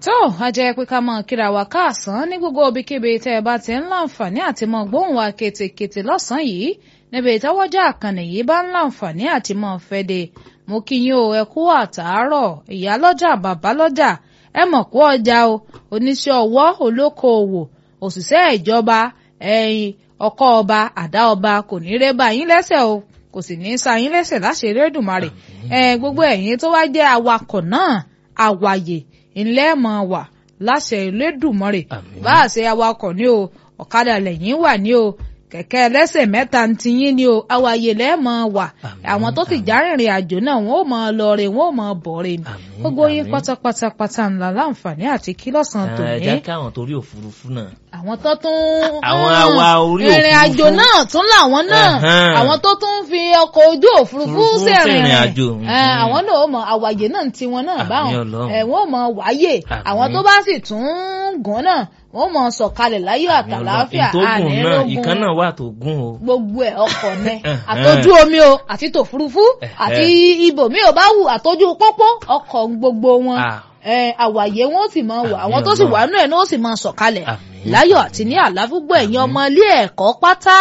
tó a jẹ́ pé ká mọ̀ kíra wa káàsán ní gbogbo ibikíbi tẹ́ ẹ bá ti ń láǹfààní àti mọ̀ gbóhùn wa ketekete lọ́sàn-án yìí níbi ìtawọ́jà àkànnì yìí bá ń láǹfààní àti mọ̀ fẹ́de mo kí yín o ẹ kú àtàárọ̀ ìyá lọ́jà bàbá lọ́jà ẹ mọ̀ kú ọjà o oníṣẹ́ ọwọ́ olókoòwò òṣìṣẹ́ ìjọba ẹ̀yìn ọkọ ọba àdá ọba kò ní rẹ́ bá yín lẹ́sẹ̀ o kò sì ní í sa yín lẹ́sẹ̀ láṣẹ Elédùmarè ẹ gbogbo ẹ̀yin tó wá jẹ́ awakọ̀ náà àwàyè ńlẹ́ mọ̀ wà láṣẹ Elédùmarè bá a ṣe awakọ̀ ní o ọ̀kadà lẹ́yìn wà ní o kẹ̀kẹ́ ẹlẹ́sẹ̀ mẹ́ta ń tiyín ni o àwàyè lẹ́ẹ̀mọ́ wà àwọn tó ti járìnrìn àjò náà wọ́n ò máa lọ rè wọ́n ò máa bọ̀ rè ni gbogbo yín pátápátá pátá ńlá láǹfààní àti kí lọ́sàn-án tòní. ẹ jẹ́ kí àwọn torí òfurufú náà. àwọn tó tún. àwọn awa orí òfurufú. ìrìn àjò náà tún làwọn náà àwọn tó tún fi ọkọ̀ ojú òfurufú sẹ̀rìn rìn àwọn náà ó mọ àwàyè náà ti wọn náà báwọn wọ́n mọ wáyè àwọn tó bá sì tún gùn náà wọ́n mọ sọ̀kalẹ̀ láyọ̀ àtàláfíà ànírógún ìkan náà wà tó gún o. gbogbo ẹ̀ ọkọ̀ ní àtọ́jú omi o àti tòfurufú àti ibòmí ò bá wù àtọ́jú pópó ọkọ̀ gbogbo wọn àwàyé wọn ó sì máa wà àwọn tó sì wà nínú ẹ̀ náà ó sì máa sọ̀kalẹ̀ láyọ̀ àti ní àláfúgbọ̀ ẹ̀yin ọmọ ilé ẹ̀kọ́ pátá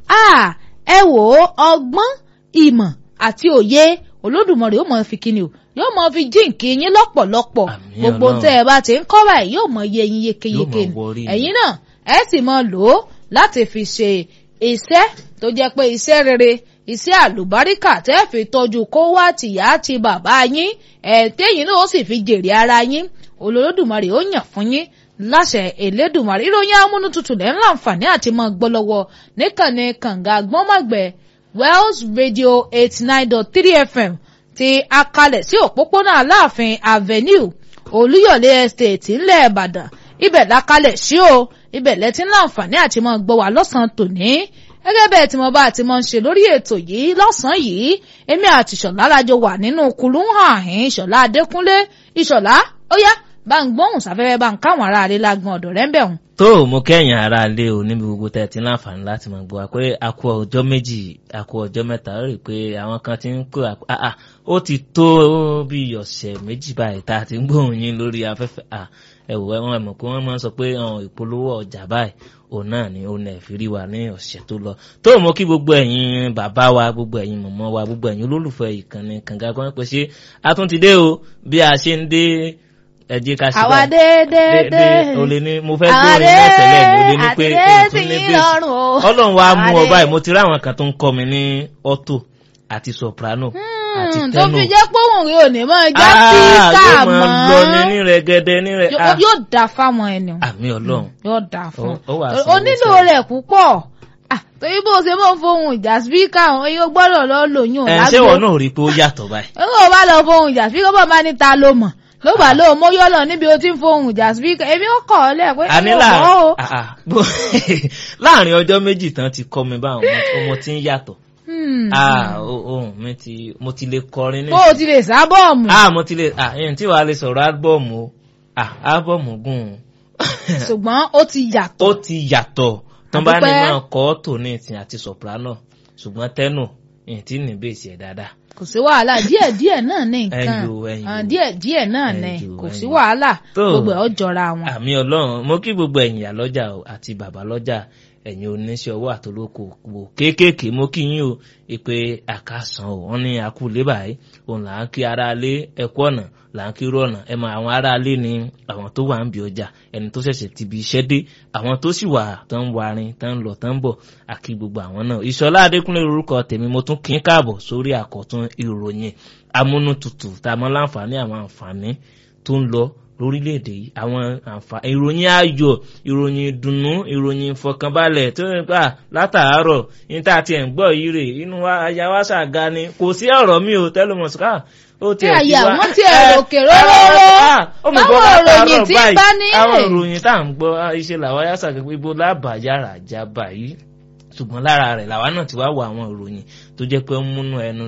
ẹ wò ó ọgbọ́n ìmọ̀ àti òye olódùmarè ó máa fi kíni o yóò máa fi jíǹkì yín lọ́pọ̀lọpọ̀ gbogbo tẹ́ ẹ bá ti ń kọ́ báyìí yóò máa yé yín yékéyéké ni ẹ̀yin náà ẹ sì máa lò ó láti fi ṣe iṣẹ́ tó jẹ́ pé iṣẹ́ rere iṣẹ́ àlùbáríkà tẹ́ fi tọ́jú kó wá tìyá àti bàbá yín ẹ̀ téyìn náà ó sì fi jèrè ara yín olódùmarè ó yàn fún yín láṣẹ Elédùmarè ìròyìn amúnútutù lẹ́ ń láǹfààní àti máa gbọ́ lọ́wọ́ níkànnì kànga gbọ́nmọ̀gbẹ́ Wells Radio eighty nine dot three FM ti akalẹ̀ sí òpópónà Aláàfin Avenue Olúyọ̀lé Estate ńlẹ̀ Ìbàdàn ibẹ̀ lákalẹ̀ sí o ibẹ̀ lẹ́tí láǹfààní àti máa gbọ́ wá lọ́sàn-án tòní gẹ́gẹ́ bẹ́ẹ̀ tí mo bá ti máa ń ṣe lórí ètò yìí lọ́sàn-án yìí èmi àti ìṣọ̀lá lájọ wà nínú kulú hàn àhín ìṣọ̀lá Adékúnlé ìṣọ̀lá ó yá bá ń gbóhùn sáfẹ́fẹ́ bá ń káwọn ará ilé lágbọn ọ̀dọ̀ rẹ̀ ń bẹ̀ hùn. tó o mú kẹ́yìn ará ilé o níbi gbogbo tẹ́ ẹ ti láǹfààní láti máa gbọ́ wa pé a kú ọjọ́ méjì a kú ọjọ́ mẹ́ta ó rí i pé àwọn kan ti ń kó àà ó ti tó bí ọ̀sẹ̀ méjì báyìí tá a ti ń gbóhùn yín lórí afẹ́fẹ́ ẹ̀wọ̀ ẹ̀wọ̀n ẹ̀mọ̀ pé wọ́n máa ń sọ pé ìpolówó ọjà báyìí òun náà ni òun náà fi rí wa ní ọ̀sẹ̀ tó lọ tó mọ kí gbogbo ẹ̀yin bàbá wa gbogbo ẹ̀yin mọ̀mọ́ wa gbogbo ẹ̀yin olólùfẹ́ ìkànnì kànga kan pé ṣé a tún ti dé o bí a ṣe ń dé ẹ jẹ́ ká ṣe àwa déédéé o lè ní mo fẹ́ gbé orin náà tẹ́lẹ̀ o lè ní pé àti déèsì yín lọ́rùn o ọlọ́run wa mú ọ báyìí mo ti rí àwọn kan tó ń kọ́ mi ní auto àti soprano àti tó tenor fi jẹ́ pé òun rí òní mọ́ já píkà yóò mọ́ máa lọ ní ní rẹ̀gẹ̀dẹ̀ ní rẹ̀ ah yóò dà fáwọn ẹni àmì ọlọ́run yóò dà fún Ó- ó wà ọ sí ó nílò owó rẹ̀ púpọ̀ Ah, torí bó ṣe mọ̀ fohùn ìjà spíkà òun yóò gbọ́dọ̀ lọ lòyún ẹ̀ ṣé wọn náà rí i pé ó yàtọ̀ báyìí ó bá lọ fohùn ìjà spíkà bá máa ní ta ló mọ̀ ló bá lóò mọ́ yọ́ lọ níbi ó ti ń fohùn ìjà spíkà èmi ó kọ̀ ọ́ lẹ̀ pé àní èmi ò mọ̀ o. láàrin ah, ah, bó- láàrin ọjọ́ méjì tán ti kọ́ mi báwọn ọmọ- ọmọ tí ń yàtọ̀ Hmm. ah o- ohun mi ti mo ti lè kọrin ní bó o ti lè sábọ̀ọ̀mù ah mo ti lè ah ẹ̀yìn tí wàá lè sọ̀rọ̀ álbọ̀mù o ah álbọ̀mù gùn ún. ṣùgbọ́n ó ti yàtọ̀ ó ti yàtọ̀ tán bá ní Àdúpẹ́. máa kọ́ tòní ìsìn àti soprano ṣùgbọ́n tẹ́nù ìyìn tí ní bèsì ẹ̀ dáadáa. kò sí wàhálà díẹ̀ díẹ̀ náà ní nǹkan Ẹyọ, ẹyọ. Ah, díẹ̀ díẹ̀ náà ní Ẹyọ, kò sí ẹyọ. wàhálà Tó. gbogbo ẹ̀ ó jọra wọn. àmì ọlọ́run mo kí gbogbo ẹ̀yin ìyá lọ́jà o àti bàbá lọ́jà ẹ̀yin oníṣẹ́ ọwọ́ àtolóko wò kéékèèké mo kí yín o ìpè àkàsàn o wọ́n ní akúlé báyìí òun là ń kí ara lé ẹ̀kú ọ̀nà là ń kí irú ọ̀nà ẹ̀ mọ àwọn ará lé ní àwọn tó wà ń bí ọjà ẹni tó ṣẹ̀ṣẹ̀ ti bí iṣẹ́ dé àwọn tó sì wà tán ń warin tán ń lọ tán ń bọ̀ àkí gbogbo àwọn náà ìṣọlá adékúnlé orúkọ tèmi mo tún kí ń káàbọ̀ sórí àkọ́tún ìròyìn amúnútutù tá a mọ́ láǹfààní àwọn àǹfààní tó ń lọ lórílẹ̀‐èdè yìí àwọn àǹfààní ìròyìn ayọ̀ ìròyìn ìdùnnú ìròyìn ìfọkànbalẹ̀ tó ń gbà látàárọ̀ ní tá a ti ẹ̀ ń gbọ́ yìí rè inú wa aya wa ṣàga ni kò sí ọ̀rọ̀ mi ò tẹ́lẹ̀ ká ó tí tiẹ̀ àyè ti wá- àwọn tí ẹ Eh, ròkè róróró ah, ó mọ̀ gbọ́ báwọn látàárọ̀ ìròyìn tí ń báyìí, bá ní àwọn rè. ìròyìn tá à ń gbọ́ ah, iṣẹ́ làwa yá ṣàgbé pé ibo lábàáyára já báyìí ṣùgbọ́n lára rẹ̀ làwa náà ti wá wọ àwọn ìròyìn tó jẹ́ pé ó ń múnú ẹnu dùn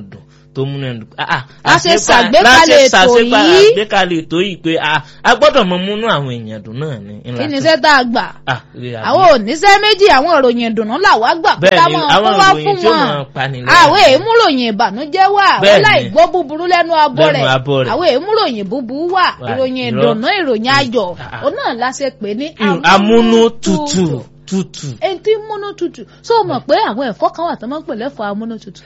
tó múnú ẹnu. a ṣe ṣàgbékalẹ̀ ètò yìí àgbékalẹ̀ ètò yìí pé a gbọ́dọ̀ mọ múnú àwọn èèyàn dùn náà ni. kí ni iṣẹ́ tá a gbà àwọn oníṣẹ́ méjì àwọn ìròyìn ìdùnnú làwa gbà pé ká mọ̀ kó wá fún wọn àwọn èémúròyìn ìbànújẹ́ wà wọ́n láì gbọ́ búburú lẹ́nu abọ́ rẹ̀ àwọn èémúròyìn búburú wà ìròyìn ìdùnnú ìròyìn ayọ̀ òun náà la ṣe pè ní amúnútutù tutù. ẹni tí múnú tutù so mọ̀ pé àwọn ẹ̀fọ́ kan wà tó máa ń pè lẹ́fọ̀ amúnú tutù.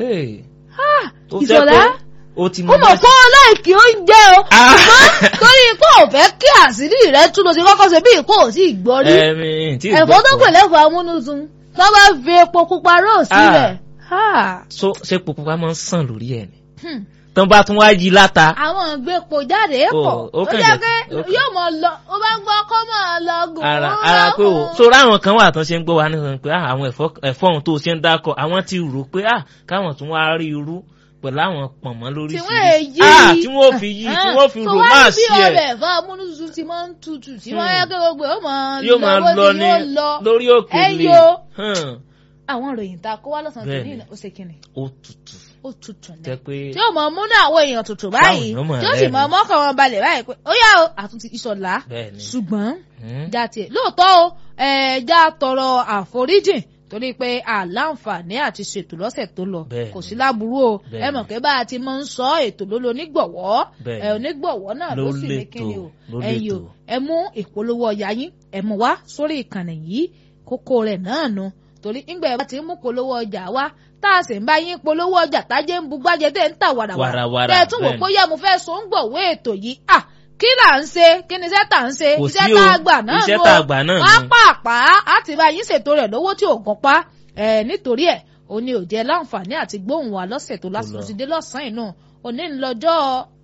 ìṣọ̀lá ó ti mọ̀ fún ọ láìkí oúnjẹ o ṣùgbọ́n torí kó o fẹ́ kí àṣírí rẹ tún lọ sí kọ́kọ́ ṣe bí kò sí ìgbọ́ rí ẹ̀fọ́ tó pè lẹ́fọ̀ amúnútun tó bá fi epo pupa rò sílẹ̀. so ṣé epo pupa máa ń sàn lórí ẹ̀ ni tán bá tún wá yí láta. àwọn ìgbépo jáde pọ̀ ó jẹ́ pé yóò mọ̀ lọ ó bá gbọ́ kó mọ̀ lọ gùn. ara ara pé o sórí àwọn kan wà tán ṣe ń gbọ́ wa nígbà pé àwọn ẹ̀fọ́ ohun tó ṣe ń dákọ̀ àwọn ti rò pé káwọn tún wá rí irú pẹ̀lú àwọn pọ̀nmọ́ lórí sí i tí wọ́n fi yí tí wọ́n fi rò máa sí ẹ̀. tó wá ní bí ọbẹ̀ ẹ̀fọ́ amúnútutù ti máa ń tutù tí wọ́n yá kí gbogbo yóò máa yóò máa lọ ní lórí òkèlè àwọn ìròyìn tá a kó wá lọ́sàn-án tó ní ìlà ó ṣe kíni. ó tutù ó tutù ní. jẹ́ pé tí ó mọ múnú àwọn èèyàn tutù báyìí tí ó sì mọ mọ́kàn wọn balẹ̀ báyìí pé ó yá o àtúntì ìṣọ̀lá ṣùgbọ́n já tiẹ̀ lóòótọ́ o já tọrọ àforíjìn torí pé àláǹfààní àti ṣètò lọ́sẹ̀ tó lọ kò sí láburú o ẹ mọ̀ pé bá a ti máa ń sọ ètò ló lo onígbọ̀wọ́ ẹ onígbọ̀wọ́ náà ló sì ní kíni o ẹ̀yin o ẹ mú ìpolówó ọjà yín ẹ mú wá sórí ìkànnì yìí kókó rẹ̀ náà nu torí ńgbà ẹ bá ti ń mú polówó ọjà wá tá a sì ń bá yín polówó ọjà tájé ń bu gbájẹ tẹ́ ń tà wàràwàrà tẹ́ ẹ tún wò pé yá mo fẹ́ so ń gbọ̀wé ètò yìí à kí là ń ṣe kí ni iṣẹ́ tà ń ṣe iṣẹ́ tá a gbà náà iṣẹ́ tá a gbà náà wọ́n pàápà á ti bá yín ṣètò rẹ̀ lówó tí ò gan pa ẹ̀ nítorí ẹ̀ ó ní òjẹ́ láǹfààní àti gbóhùn wa lọ́sẹ̀ tó lásìkò ti dé lọ́sàn-án inú òní ńlọjọ́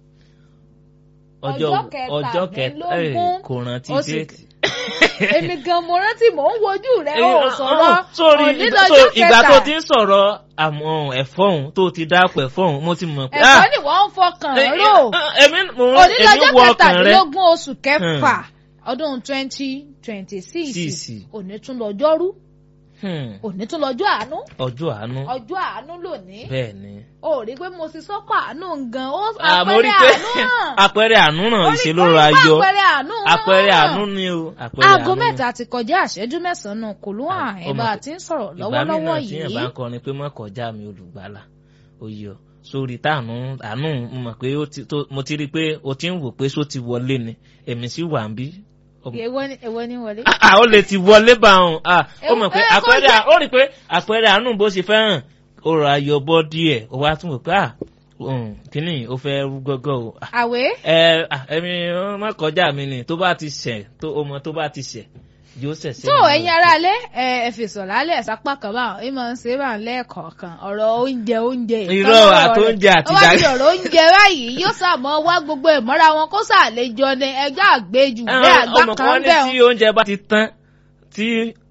ọjọ́ kẹtàlélógún kò rántí déètì èmi gan mo rántí mò ń wojú rẹ ó sọ̀rọ̀ sórí ìgbà tó ti ń sọ̀rọ̀ àmọ́ ẹ̀fọ́ òun tó ti dápọ̀ ẹ̀fọ́ òun mo ti mọ̀ pé. ẹ̀fọ́ ni wọ́n ń fọkàn rò onílọ́jọ́ kẹtàlélógún oṣù kẹfà ọdún twenty twenty six òní tún lọ́jọ́rú òní tún lọ́jọ́ àánú. ọjọ́ àánú. ọjọ́ àánú lónìí. bẹ́ẹ̀ ni. o rí i pé mo ti sọ́pọ̀ àánú gan ó àpẹẹrẹ àánú náà. àpẹẹrẹ àánú náà ìṣèlérò ayọ̀ àpẹẹrẹ àánú náà. àpẹẹrẹ àánú ni o. aago mẹ́ta ti kọjá àṣẹ́jú mẹ́sàn-án kò ló hàn ẹ̀ bá a ti ń sọ̀rọ̀ lọ́wọ́lọ́wọ́ yìí. ìgbà mìíràn tí yẹn bá ń kọrin pé má kọjá mi olùgbàlà oyè ọ sórí táànù àánú mo mọ̀ pé mo ti rí i pé o ti ń wò pé só ti wọlé ni èmi sì wà ń bí èwo ni èwo ni wọlé. a ó lè ti wọlé bá òun ó mọ̀ pé àpẹẹrẹ ó rí i pé àpẹẹrẹ àánú bó ṣe fẹ́ràn ó rà yọ bọ́ díẹ̀ ó wá tún wò pé kínní ó fẹ́ rú gọ́gọ́ o. àwẹ̀. ẹ ẹmi má kọjá mi ni tó bá ti ṣẹ̀ tó ọmọ tó bá ti ṣẹ̀ yóò ṣẹ̀ṣẹ̀. tó ẹ̀yin ará ilé ẹ ẹ fèsò lálẹ́ sápá kan báwọn ẹ máa ń ṣe bá ń lẹ́ẹ̀kọ̀ọ̀kan ọ̀rọ̀ oúnjẹ oúnjẹ irọ́ àtóúnjẹ àti ìdájọ́. wọ́n ti ọ̀rọ̀ oúnjẹ báyìí yóò sàmọ́ wá gbogbo ìmọ̀ra wọn kó sàlejò ní ẹjọ́ àgbéjù bẹ́ẹ̀ àgbà kan bẹ́ẹ̀. ọmọ kan ní tí oúnjẹ bá ti tán tí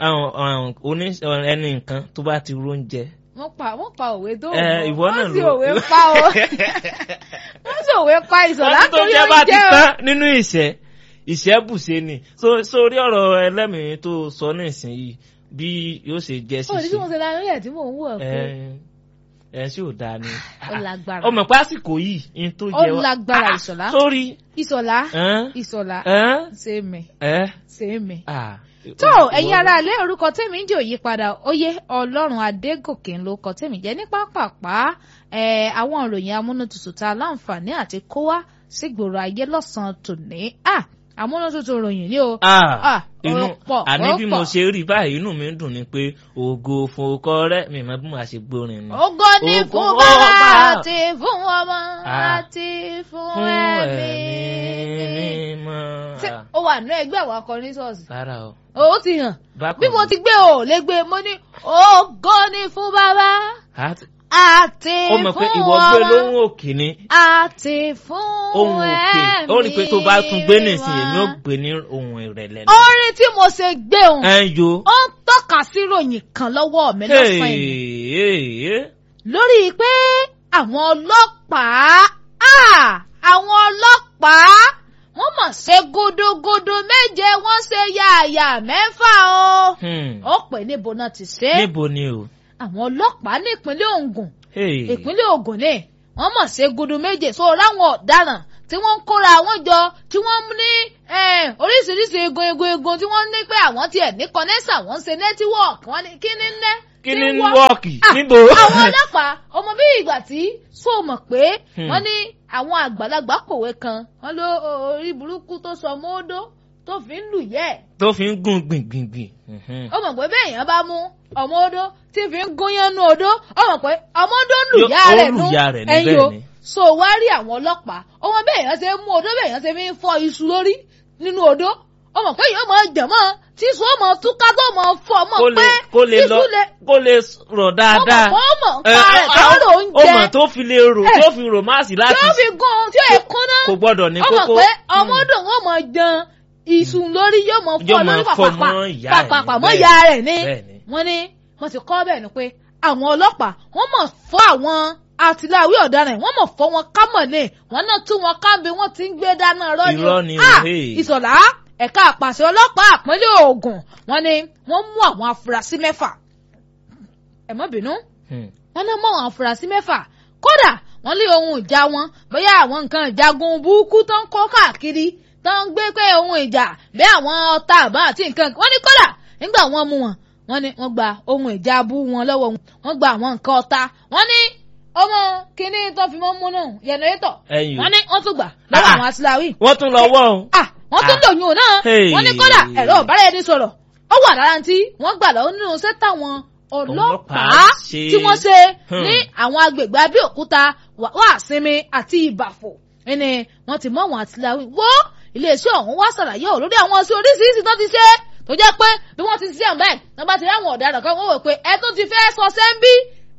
ẹni nǹkan tó bá ti róúnjẹ wọ́n pa wọ́n pa òwe tó ẹ ìwọ náà wọ́n ló sì òwe pa o wọ́n sì òwe pa ìsọ̀lá torí oúnjẹ bá ti oúnjẹ o. tán nínú ìṣẹ́ ìṣẹ́bùṣe ni sórí ọ̀rọ̀ ẹlẹ́mìí tó sọ nísìnyí bí yóò ṣe jẹ́ ó ní bí mo ṣíṣe ṣe lára rẹ̀ tí mò ń wọ̀ pé ẹ ṣé ò dáa ni ó lágbára ọmọ pásìkò yìí in tó ó jẹ wá lágbára ìsọ̀lá sórí ìsọ̀lá ẹn, ìsọ̀lá ẹn, ṣe mẹ́ ẹ, ṣe mẹ́. ah, tó ìwọ- ẹ̀yin ará ilé orúkọ tèmi ń jẹ́ òyípadà óyé ọlọ́run adégòkè ń lo ọkọ tèmi jẹ́ ní pápápá ẹ̀ àwọn ìròyìn amúnútutù tá a láǹfààní àti kó wá sígboro ayé lọ́sàn-án tòní à amúnútutù ròyìn ni o ah, Ah, inú ó pọ̀, àní ó bí pọ̀. mo ṣe rí báyìí inú mi ń dùn ni pé ògo fòkọ rẹ mi mọ bí mo ṣe gbórin nù. ògo ni Ògo fún bàbá. bàbá àti fún ọmọ Ah. àti fún fún ẹ̀mí ẹ̀mí mímọ́. Ṣé ó wà nínú ẹgbẹ́ àwọn akọrin ṣọ́ọ̀ṣì rárá o ó ti hàn bákan bí mo ti gbé o lè gbé mo ní ògo ni fún bàbá Àti- àti ó mọ̀ pé fún ìwọ gbé ọmọ lóhùn òkè ni àti fún ohun òkè ó rí i pé tó bá tún gbé nìsín èmi ò mímọ́. gbé ní ohun ìrẹ̀lẹ̀ orin tí mo ṣe gbé òun ẹ ń yo. ó ń tọ́ka sí ròyìn kan lọ́wọ́ mi lọ́sàn-án yìí Hey, hey, lórí pé àwọn ọlọ́pàá ah, àwọn ọlọ́pàá wọ́n mọ̀ ṣe gúdúgúdú méje wọ́n ṣe yààyà mẹ́fà o hmm. ó pè níbo náà ti ṣe é níbo ni o. àwọn ọlọ́pàá ní ìpínlẹ̀ Ògùn Hey. ìpínlẹ̀ Ògùn ní wọ́n mọ̀ ṣe gudu méje so ráwọn ọ̀daràn tí wọ́n ń kóra wọn jọ tí wọ́n ní oríṣiríṣi egun egun egun tí wọ́n ní pé àwọn tiẹ̀ ní kọ́nẹ́sà wọ́n ń ṣe nẹ́tíwọ́ọ̀kì wọ́n ní kí ní ná kí ní wọ́ọ̀kì níbo. àwọn ọlọ́pàá ọmọ bí ìgbà tí so mọ̀ pé wọ́n ní àwọn àgbàlagbà kòwé kan wọ́n ló orí burúkú tó sọ mọ́ọ́dọ́ tó fi ń lù yẹ́ ẹ̀. tó fi ń gún gbìngbìngbìn. ó mọ̀ pé bẹ́ẹ̀ yẹn bá mú ọmọ odó tí fi ń gún yẹn nú odó ó mọ̀ pé ọmọ odó ń lù yá rẹ̀ nú ẹ̀yìn o so wá rí àwọn ọlọ́pàá ọmọ bẹ́ẹ̀ yẹn ṣe mú odó bẹ́ẹ̀ yẹn ṣe fi ń fọ́ iṣu lórí nínú odó ó mọ̀ pé yẹn máa jẹ̀ mọ́ tí iṣu ó mọ̀ túká tó mọ̀ fọ́ mọ̀ pé iṣu lè kó lè rọ̀ dáadáa ó mọ̀ pa rẹ̀ tó rò ń jẹ ó mọ̀ tó fi lè rò tó fi rò máàsì láti tó fi gún tí ó yẹ kúnná kò gbọ́dọ̀ ní kókó ó mọ̀ pé ọmọ odò ó mọ̀ jẹun ìsùn lórí yóò mọ fọ lórí pàpàpà mọ ìyá rẹ̀ ní wọ́n ní wọ́n ti kọ bẹ́ẹ̀ ni pé àwọn ọlọ́pàá wọ́n mọ̀ fọ́ àwọn àtìláwí ọ̀daràn wọ́n mọ̀ fọ́ wọn kámọ̀ ní wọ́n náà tún wọn kábí wọ́n ti ń gbé dáná irọ́ ni ìsọ̀lá ẹ̀ka àpàṣẹ ọlọ́pàá àpínlẹ̀ Ògùn wọ́n ní wọ́n mú àwọn afurasí mẹ́fà ẹ má bínú wọ́n náà mú àwọn afurasí mẹ́fà kódà wọ́n lé ohun ìjà wọn bóyá àwọn nǹkan ìjagun burúkú tó ń kó káàkiri tó ń gbé pé ohun ìjà bí àwọn ọta àbá àti nǹkan wọ́n ní kódà nígbà wọ́n mú wọn wọ́n ní wọ́n gba ohun ìjà abú wọn lọ́wọ́ wọn wọ́n gba àwọn nǹkan ọta wọ́n ní ọmọ kínní tó fi mọ́ múnú yẹnẹrétọ̀ wọ́n ní wọ́n tún gbà lọ́wọ́ àwọn atiláwí. wọ́n tún lọ wọ́ ọ́n. wọ́n tún lòyún náà wọ́n ní kódà ẹ̀rọ ọ̀bára ẹni sọ̀rọ̀ ó wà lára tí wọ́n gbà lọ́wọ́ nínú sẹ́tà wọn ọlọ́pàá tí wọ́n ṣe ní àwọn agbègbè Abẹ́òkúta Wàsinmi àti Ìbàfò ẹni wọ́n ti mọ àwọn àtìláwí wó iléeṣẹ́ ọ̀hún wá ṣàlàyé ọ̀ lórí àwọn ọsẹ oríṣiríṣi tó ti ṣe tó jẹ́ pé bí wọ́n ti ṣiṣẹ́ ọ̀hún báyìí wọ́n bá ti rí àwọn ọ̀daràn kan wọ́n wò pé ẹ tún ti fẹ́ sọ sẹ́ńbí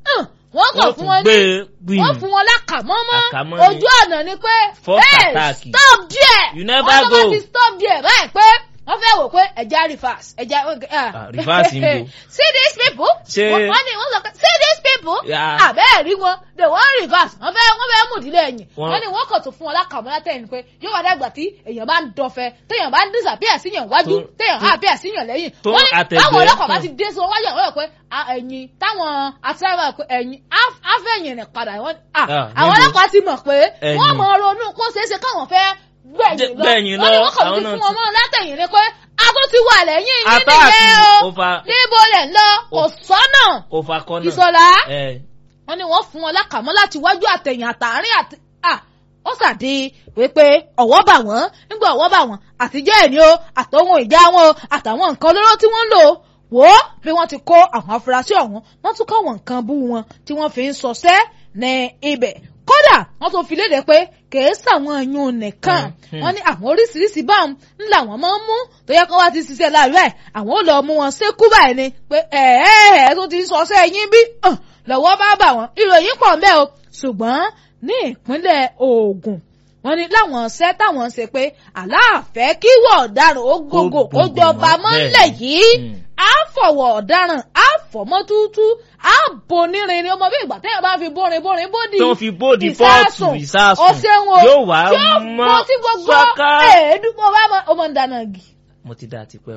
wọ́n kàn fún wọn ní wọ́n fún wọn lákàmọ́mọ́ ojú ọ̀nà ni pé hey stop there wọ́n tó bá ti stop there báyìí pé wọ́n fẹ́ wò pé ẹja reverse ẹja reverse ń bò see these people wọ́n ní wọ́n sọ pé see these people àbẹ́ẹ̀ rí wọn they wan reverse wọ́n fẹ́ wọ́n fẹ́ mú ìdílé ẹ̀yìn wọ́n ní wọ́n kàn tó fún wọn lákàmọ́ látẹ̀yìn pé yóò wá dàgbà tí èèyàn bá ń dọ̀fẹ́ téèyàn bá ń disappear síyàn wájú téèyàn á appear síyàn lẹ́yìn wọ́n ní báwọn ọlọ́pàá bá ti dé sí wọn wájú àwọn ọ̀rọ̀ pé ẹ̀yìn táwọn àtìláwà pé ẹ̀yìn afẹ́yìn rẹ̀ padà àwọn ọlọ́pàá ti mọ̀ pé wọ́n mọ̀ ronú kó ṣeéṣe káwọn fẹ́ gbẹ̀yìn lọ wọ́n ní wọ́n kàn ti fún wọn mọ́ látẹ̀yìn ni pé a tún ti wà lẹ́yìn yín nìyẹn o níbo lẹ̀ ń lọ kò sọ́nà ìsọ̀lá wọ́n ní wọ́n fún wọn lákàmọ́ láti wájú àtẹ̀yìn àtàárín àti ó ṣàdé wípé ọ̀wọ́ bà wọ́n nígbà ọ̀wọ́ bà wọ́n àtijọ́ ẹ̀ ní o àtọ̀hún ìjà wọn o àtàwọn nǹkan olóró tí wọ́n ń lò wò ó bí wọ́n ti kó àwọn afurasí ọ̀hún wọ́n tún kọ́ àwọn nǹkan bú wọn tí wọ́n fi ń sọsẹ́ ní ibẹ̀ kódà wọ́n tún fi léde pé kèé sàwọn ẹ̀yún nìkan wọ́n ní àwọn oríṣiríṣi báwọn ńlá wọn máa ń mú tó yẹ kó wá ti ṣiṣẹ́ láàárọ̀ ẹ̀ àwọn ò lọ mú wọn sékú báyìí ni pé ẹ̀ẹ́ tó ti sọsẹ́ yín bí lọ́wọ́ bá bà wọ́n ìròyìn pọ̀ ńbẹ́ o ṣùgbọ́n ní ìpínlẹ̀ Ògùn wọ́n ní láwọn ṣẹ́ táwọn ṣe pé aláàfẹ́ kí wọ́n ọ̀daràn ó gògò kó jọba mọ́lẹ̀ yìí á fọwọ́ ọ̀daràn á fọmọ́ tútú á bonírin ni ọmọ bí ìgbà téèyàn bá fi bórin bórin bódì tó fi bódì pọ́ọ̀tù ìsásùn ọ̀sẹ̀wọ̀n yóò wá mọ́ tí gbogbo èédú mo bá ọmọ ń dáná gì. mo ti dá a ti pẹ́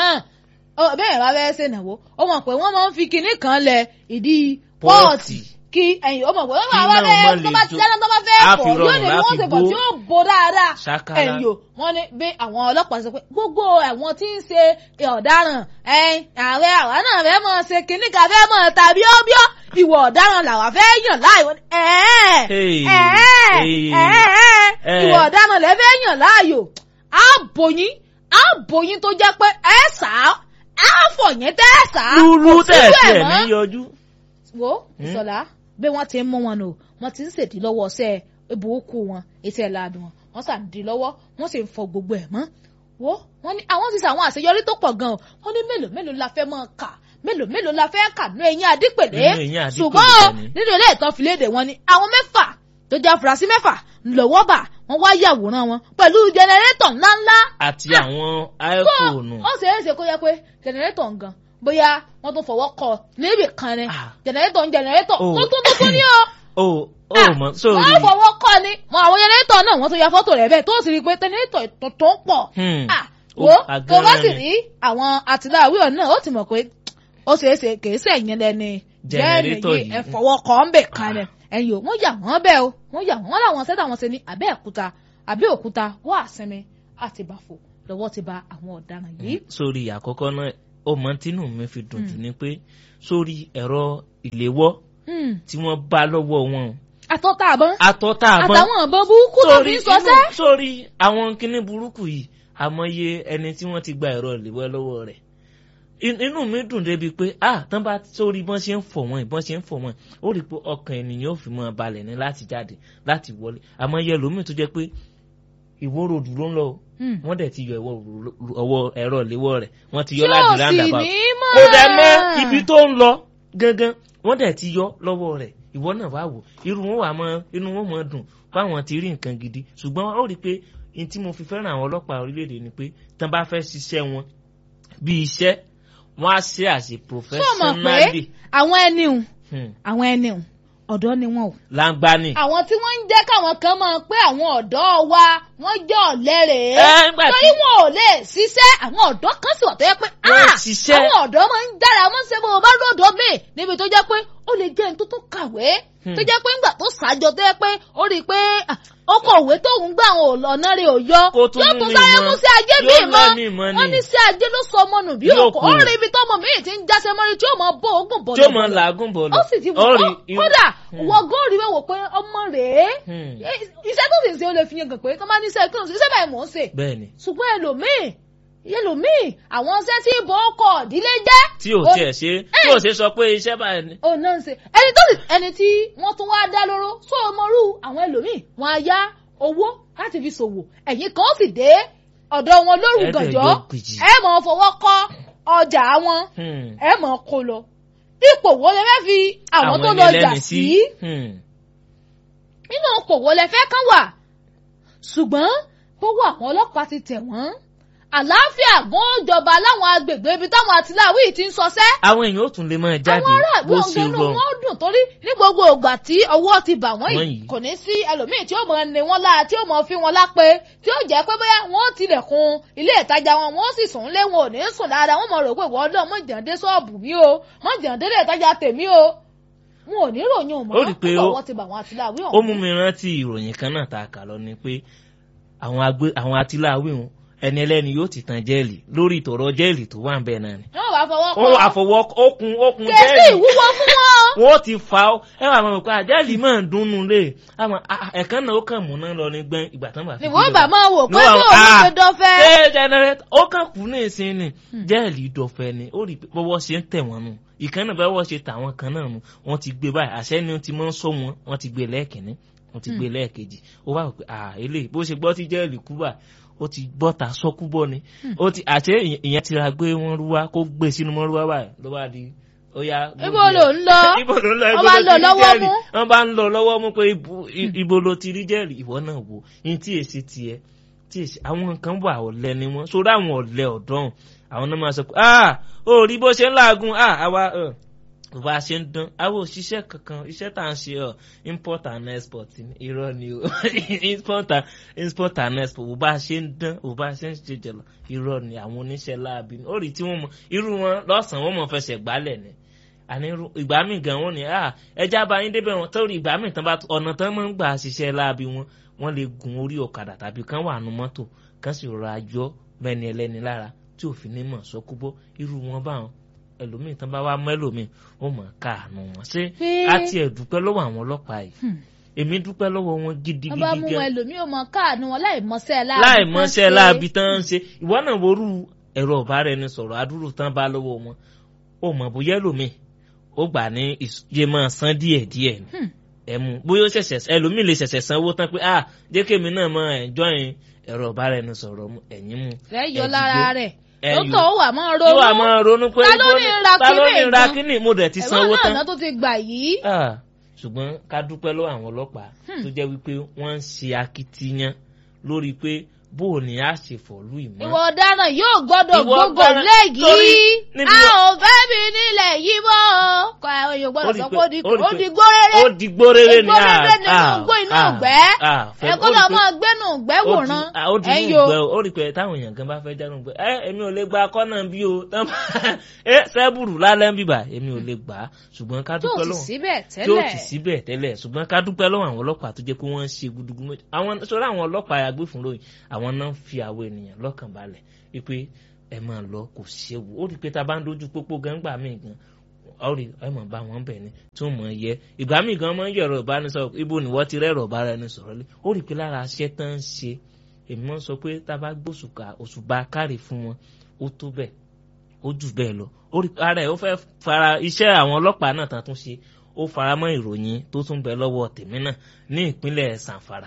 o. bẹ́ẹ̀ bá bẹ́ẹ̀ ṣe nàwó ó mọ̀ pé wọ́n máa ń fi kinní kan lẹ ìdí pọ́ọ̀tì kí ẹ̀yin ó mọ̀ pé wọ́n máa bẹ́ẹ̀ tó bá ti dáná tó bá fẹ́ pọ̀ yóò ní wọ́n ṣe bọ̀ tí yóò bo dáadáa ẹ̀yin o wọ́n ní bí àwọn ọlọ́pàá sọ pé gbogbo àwọn tí ń ṣe ọ̀daràn ààrẹ àwa náà fẹ́ mọ̀ ṣe kínní ká fẹ́ mọ̀ tàbí ọ́bíọ́ ìwọ ọ̀daràn làwa fẹ́ yàn láàyò ìwọ ọ̀daràn lẹ́ fẹ́ yàn láàyò àbòyín àbòyín tó jẹ́ pé ẹ̀ sá àfọ̀yín tẹ́ ẹ̀ sá lúlú tẹ̀ tiẹ̀ ní yọjú. wo ìsọ̀lá bí wọ́n ti ń mú wọn nù wọ́n ti ń ṣèdí lọ́wọ́ ọ̀sẹ̀ ibùkún wọn etí ẹ̀ láàdùn wọn wọ́n sàn dì lọ́wọ́ wọ́n sì ń fọ gbogbo ẹ̀ mọ́ wo wọ́n ní àwọn ti sọ àwọn àṣeyọrí tó pọ̀ gan-an wọ́n ní mélòó mélòó la fẹ́ máa kà mélòó mélòó la fẹ́ kà nínú eyín adípèlé ṣùgbọ́n nínú ilé ìtàn fìlédè wọn ni àwọn mẹ́fà tó jẹ́ afurasí mẹ́fà lọ́wọ́ bà wọ́n wá yàwòrán wọn pẹ̀lú jẹnẹrétọ̀ ńláńlá. àti àwọn iphone. ó ṣeé ṣe kó yẹ pé jẹnẹrétọ̀ ń gan bóyá wọ́n tún fọwọ́ kọ níbì kan ni jẹnẹrétọ̀ ń jẹnẹrétọ̀ tó tún tó tún ní o. o ò mọ sórí. wọ́n fọwọ́ kọ ni mọ àwọn jẹnẹrétọ̀ náà wọ́n tún ya fọ́tò rẹ̀ bẹ́ẹ̀ tó sì rí i pé jẹnẹrétọ̀ tó ń pọ̀. wo tó bá sì rí àwọn àtìláwí ọ̀ náà ó ti mọ̀ pé ó ṣeé ṣe kèé sẹ̀yìn lẹ́ni jẹnẹrétọ̀ yìí ẹ fọwọ́ kọ ń bè kan ni ẹ̀yìn o wọ́n yà wọ́n bẹ́ẹ̀ o wọ́n yà wọ́n láwọn sẹ́tà wọn ṣe ní Abẹ́òkúta Abẹ́òkúta wọ́n àsinmi àti bàfò lọ́wọ́ ti ba àwọn ọ̀daràn yìí. sórí àkọ́kọ́ náà ó mọ tínú mi fi dùn jù ni pé sórí ẹ̀rọ ìléwọ́ tí wọ́n bá lọ́wọ́ wọn. àtọ́tà àbọ̀n àtọ́tà àbọ̀n àtàwọn àbọ̀n burúkú tó fi ń sọsẹ́. sórí àwọn kinní burúkú yìí àmọye ẹni tí wọ́n ti gba ẹ̀rọ ìléwọ́ lọ́wọ́ rẹ̀ inú mi dùn débi pé ah tán bá sórí bọ́n ṣe ń fọ̀ wọ́n ìbọn ṣe ń fọ̀ wọ́n ó rí i pé ọkàn ènìyàn ò fi mọ́ balẹ̀ ní láti jáde láti wọlé àmọ́ yẹ lómi tó jẹ́ pé ìwóró dúró ń lọ wọ́n dẹ̀ ti yọ ọwọ́ ẹ̀rọ ìléwọ́ rẹ̀ wọ́n ti yọ láti ráńdàbà kó dẹ̀ mọ́ ibi tó ń lọ gangan wọ́n dẹ̀ ti yọ lọ́wọ́ rẹ̀ ìwọ náà wá wò irú wọn wà mọ́ inú wọn mọ́ dùn báwọn ti rí nǹkan gidi ṣùgbọ́n ó rí i pé ní tí mo fi fẹ́ràn àwọn ọlọ́pàá orílẹ̀-èdè ni pé tán bá fẹ́ ṣiṣẹ́ wọn bí iṣẹ́ wọ́n á ṣe àṣe professionally. àwọn ẹni hùn àwọn ẹni hùn ọ̀dọ́ ni wọn o. langba ni. àwọn tí wọ́n ń jẹ́ káwọn kan máa pé àwọn ọ̀dọ́ wa wọ́n jẹ́ ọ̀lẹ rèé. torí wọn ò lè ṣiṣẹ́ àwọn ọ̀dọ́ kan sì wà tó yẹ pé. wọ́n ṣiṣẹ́ àwọn ọ̀dọ́ máa ń dára wọ́n ṣe bó o bá lọ́dọ̀ mi níbi tó jẹ́ pé ó lè jẹ́ ẹni tó tó kàwé tó jẹ́ pé ńgbà tó ṣàjọ tó yẹ pé ó rí i pé ọkọ̀ òwe tóun gbà àwọn ọ̀nà rẹ̀ ò yọ yóò tún sáré mú sí ajé bí mọ́ wọ́n ní sí ajé ló sọ ọmọ nù bí òkú ó rí ibi tọ́mọ mi ti ń jáṣẹ́ mọ́rí tí ó mọ bó ogun bọ̀ tí ó mọ làágùn bọ̀ lọ ó sì ti wọ́n kódà wọ́n góòrì wẹ̀ wò pé ọmọ rèé iṣẹ́ tó sì ń ṣe ó lè fi yẹn gàn pé tó máa ní iṣẹ́ kí iṣẹ́ báyìí mò ń ṣe ṣùgbọ́n ẹlòmíì ẹlòmíì àwọn iṣẹ́ tí ìbò ọkọ̀ ìdílé jẹ́. tí ò tiẹ̀ ṣe tí ò ṣe sọ pé iṣẹ́ báyìí ni. ò náà ń ṣe ẹni tó sì ẹni tí wọ́n tún wáá dá lóró sọ ọmọrú àwọn ẹlòmíì wọn á yá owó láti fi ṣòwò ẹ̀yìn kan sì dé ọ̀dọ̀ wọn lóru gànjọ́ ẹ mọ̀ fọwọ́ kọ́ ọjà wọn ẹ mọ̀ kó lọ ipò wo lẹ fẹ́ fi àwọn tó lọ jà sí nínú ipò wo lẹ fẹ́ kán wà ṣùgbọ́n bówó àwọn ọlọ́pàá ti tẹ̀ wọ́n àlàáfíà gan jọba láwọn agbègbè ibi táwọn àtìláwí ti ń sọsẹ́. àwọn èèyàn ò tún lè máa jáde bó ṣe rọrùn. àwọn aráàlú wọn dùn torí ní gbogbo ìgbà tí ọwọ́ ti bà wọ́n yìí kò ní sí ẹlòmíì tí ó mọ̀ ní wọn lára tí ó mọ̀ fi wọn lápè tí ó jẹ́ pé bóyá wọ́n tilẹ̀kùn ilé ìtajà wọn wọ́n sì sùn lé wọn ò ní sùn dáadáa wọ́n mọ̀ rò pé wọ́n lọ mọ̀ jàǹdé ṣọ́ọ̀bù mi o mọ̀ jàǹdé ilé ìtajà tèmi o wọn ò ní ròyìn òmò ó rí i pé ọwọ́ ti bà wọ́n àtìláwí ọ̀hún. ó mú mi rántí ìròyìn kan náà tá a kà lọ ni pé àwọn àtìláwí wọn ẹni ẹlẹ́ni yóò ti tan jẹ́ẹ̀lì lórí ìtọ̀rọ̀ jẹ́ẹ̀lì tó wà ń bẹ̀ náà ni. wọ́n wàá fọwọ́ kọ́. wọ́n wàá fọwọ́ okun okun jẹ́ẹ̀lì. kèsì ìwúwo fún wọn. wọ́n ti fa ọ ẹ wà máa kọ́ àjẹ́ẹ̀lì máa ń dunnú lé àmọ́ ẹ̀kan náà ó kàn múná lọ ní gbẹ́n ìgbà tán bá fi. ìwọ́n bá máa wò pé bí òun ṣe dọ́fẹ́. ṣé jẹnẹrẹtọ ó kàn kú ní ìsín ni jẹ́ẹ̀lì dọ̀fẹ́ ni ó rí bọ́wọ́ ṣe ń tẹ̀ wọ́n nù ìkan náà báwọ́ ṣe tàwọn kan náà nù wọ́n ti gbé báyìí àṣẹ ni wọ́n ti máa ń sọ wọn wọ́n ti gbé lẹ́ẹ̀kínní wọ́n ti gbé lẹ́ẹ̀kejì ó wà pé à eléyìí bó ṣe gbọ́ tí jẹ́ẹ̀lì kú báyìí ó ti bọ́ta sọ́kú bọ́ ni ó ti àṣẹ ìyẹn ti ra gbé wọn rúwá kó gbé sínú mọ́ rúwá báyìí ló bá di ó yá. ibo ló ń lọ ibo ló ń lọ ibo ló ti rí jẹ́rìí wọ́n bá ń lọ lọ́wọ́ mú pé ibo ló ti rí jẹ́rìí ìwọ náà wò ní tí èsì tiẹ̀ tí èsì àwọn nǹkan wà ọ̀lẹ ni wọ́n sórí àwọn ọ̀lẹ ọ̀dọ́n àwọn náà máa sọ pé ah ó rí bó ṣe ń làágùn ah àwa bá a ṣe ń dán àwọn òṣìṣẹ́ kankan iṣẹ́ tá à ń ṣe ọ import and export irọ́ ni o import and import and export bó bá a ṣe ń dán bó bá a ṣe ń ṣe jẹ̀lọ irọ́ ni àwọn oníṣẹ́ láabi ó rí tí wọ́n mọ irú wọn lọ́sàn-án wọ́n mọ̀ fẹsẹ̀ gbálẹ̀ ni àní ìgbà míì gan wọn ni ẹja bá yín débẹ̀ wọn torí ìgbà míì tán bá ọ̀nà tán máa ń gbà ṣiṣẹ́ láabi wọn wọ́n lè gun orí ọ̀kadà tàbí kán wà nù mọ́tò kán sì rọra yọ bẹ́ni ẹlẹ́ni lára tí òfin ní mọ̀ sọ́kúbọ́ irú wọn báwọn ẹlòmíì tán bá wá mẹ́lòmíì ó mọ̀ káàánú wọn ṣé a tiẹ̀ dúpẹ́ lọ́wọ́ àwọn ọlọ́pàá yìí èmi dúpẹ́ lọ́wọ́ wọn gidigidi gan. wọ́n bá mú wọn ẹlòmíì ó mọ̀ káàánú wọn láì mọṣẹ́ láàbí láì mọṣẹ́ láàbí tán ń ṣe ìwọ náà worú ẹ̀rọ ọ̀báraẹnisọ̀rọ̀ adúrú tán bá lọ́wọ́ wọn ó mọ̀ bóyá ẹlòmíì ó gbà ní iye máa san díẹ̀díẹ̀ ni ẹ mú bóyá ó ṣẹ̀ṣẹ̀ ẹlòmíì lè ṣẹ̀ṣẹ̀ sanwó tán pé ah jẹ́ kémi náà máa enjoy ẹ̀rọ ọ̀báraẹnisọ̀rọ̀ ẹ̀yìn mu fẹ́ yọ lára rẹ̀ dókítà ó wà máa ronú yóò wà máa ronú pé ta ló ní ra ta ló ní kíní ra nǹkan? kíní mo dẹ̀ ti sanwó ẹ̀wọ̀n tán. náà tó ti gbà yìí. Ah, ṣùgbọ́n ká dúpẹ́ lọ́wọ́ àwọn ọlọ́pàá tó jẹ́ wípé wọ́n ń ṣe akitiyan lórí pé bó o ní a ṣe fọ̀lú ìmọ̀. ìwọ ọ̀daràn yóò gbọ́dọ̀ Ìwọ gbogbo ọ̀daràn- léyìí torí níbi a wọ- ò fẹ́ mi nílẹ̀ yìí mọ́ kọ àwọn èèyàn gbọ́dọ̀ Ó rí sọ pé- pé ó di ó rí ó pé- di gbóréré ó di gbóréré ni gbóréré nínú igbó inú ìgbẹ́ ẹ gbọ́dọ̀ máa gbẹ́nu ìgbẹ́ wòran ó di ẹ̀yin inú o ìgbẹ́ ó rí pé táwọn èèyàn kan bá fẹ́ jánu gbẹ ẹ èmi ò lè gba kọ́nà bí o ẹ sẹ́bùrù lálẹ́ ń bíbà èmi ò lè gbà á ṣùgbọ́n ká tó dúpẹ́ sì lọ́wọ́ síbẹ̀ tí ó tẹ́lẹ̀ ti síbẹ̀ tẹ́lẹ̀ ṣùgbọ́n ká dúpẹ́ lọ́wọ́ àwọn ọlọ́pàá tó jẹ́ pé wọ́n ń ṣe gudugu méjì àwọn sọ́dọ̀ àwọn ọlọ́pàá agbófinró yìí àwọn náà ń fi àwọn ènìyàn lọ́kàn balẹ̀ wípé ẹ máa lọ kò séwu ó rí i pé tá a bá ń dojú pópó gangba míì gan ọ̀rẹ́ ẹ mọ̀ bá wọn bẹ̀ ni tí wọ́n mọ̀ ẹ yẹ ìgbà míì gan mọ̀ ń yẹ̀rọ ìbánisọ̀rọ̀ ibo ni wọ́n ti rẹ́rọ̀ bára ẹni sọ̀rọ̀ lé ó rí i pé lára aṣẹ́ tán ń ṣe èmi mọ̀ sọ pé tá a bá gbóṣùkà òṣùbà kárì fún wọn ó tó bẹ́ẹ̀ ó jù bẹ́ẹ̀ lọ ó rí ara ẹ̀ ó fẹ́ fara iṣẹ́ àwọn ọlọ́pàá náà tán tún ṣe ó fara mọ́ ìròyìn tó tún bẹ lọ́wọ́ tèmi náà ní ìpínlẹ̀ Sanfara